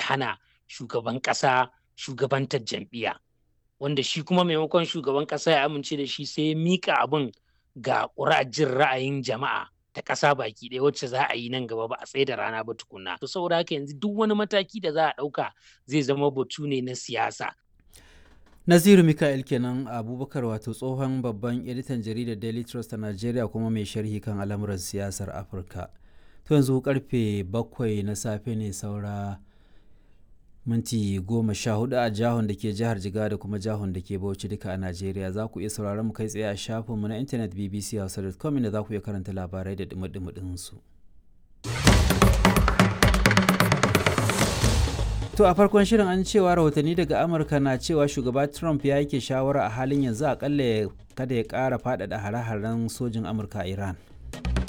hana shugaban ƙasa shugabantar jam'iyya wanda shi kuma maimakon shugaban ƙasa ya amince da shi sai ya miƙa abin ga ƙuri'ar jin ra'ayin jama'a ta ƙasa baki ɗaya wacce za a yi nan gaba ba a tsaye da rana ba tukunna to saboda haka yanzu duk wani mataki da za a ɗauka zai zama batu ne na siyasa Naziru Mika'il kenan Abubakar wato tsohon babban editan jaridar Daily Trust a Najeriya kuma mai sharhi kan al'amuran siyasar Afirka. To yanzu karfe bakwai na safe ne saura minti goma sha hudu a jihon da ke jihar Jigawa da kuma jihon da ke Bauchi duka a Najeriya za ku iya sauraron mu kai tsaye a shafinmu na intanet bbchausa.com inda za ku iya karanta labarai da dumi su. To a farkon shirin an cewa rahotanni daga Amurka na cewa shugaba Trump ya yake shawara a halin yanzu akalla kada ya ƙara faɗaɗa hare-haren sojin Amurka a Iran.